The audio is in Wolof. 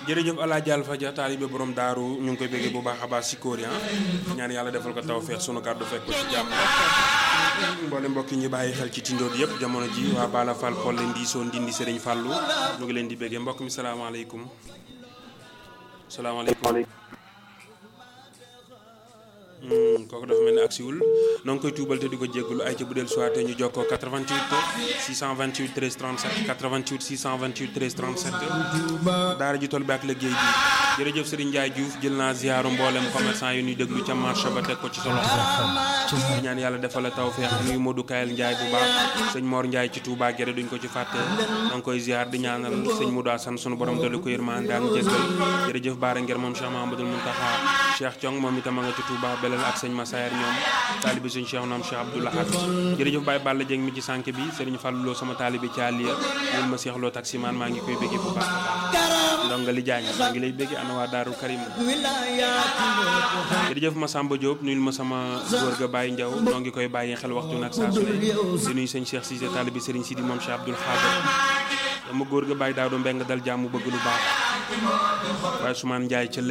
jërëjëf Alaaji Alfa Dia taalibe borom daaru ñu ngi koy bëggee bu baax a baax si kóor ñaan yàlla defal ko tawfeex sunu kàddu fekk ko si jàmm mboole mbokk yi ñu bàyyi xel ci tindood yëpp jamono ji waa Bala Fall Polle Ndiisoo Ndindi Sëriñ Fàllu ñu ngi leen di bëggee mbokk mi salaamaaleykum salaamaaleykum kooku dafa mel ni agsiwul noo ngi koy tuubal te di ko jéggulu ay ca bu del soit ñu jokkoo 88 628 13 37 88 628 13 37 daara ji toll bi ak liggéey bi jërëjëf Serigne Ndiaye Diouf jël naa ziaru mboolem commerçant yi ñuy déglu ca marché ba teg ko ci sa loxo di ñaan yàlla defal la tawfeex nuyu Modou Kayel Ndiaye bu baax sëñ Mor Ndiaye ci Touba Gere duñ ko ci fàtte da nga koy ziar di ñaanal sëñ Modou Assane sunu borom dolli ko yërmande ak jéggal jërëjëf Baara Ngir moom Cheikh Mahamadul Muntaxa Cheikh Thiong moom itam a nga ci Touba belal ak sëñ Massayer ñoom taalibi sëñ Cheikh naam Cheikh Abdou Lahad jërëjëf Baye Balla Dieng mi ci sànk bi sëriñ Fallou Lo sama taalibi ci àlliya ñun ma Cheikh Lo taximaan maa ngi koy béggee bu baax a baax ndonga li jaañ maa ngi lay béggee ana waa Daaru Karim jërëjëf ma Samba Diop nuyul ma sama góor ga Baye Ndiaw noo ngi koy bàyyi xel waxtu nag saa su ne di nuyu sëñ Cheikh Cissé taalibi sëriñ Sidi moom Cheikh Abdoul Khadir dama góor ga Baye Daado Mbeng dal jàmm bëgg lu baax waaye Soumane Ndiaye ca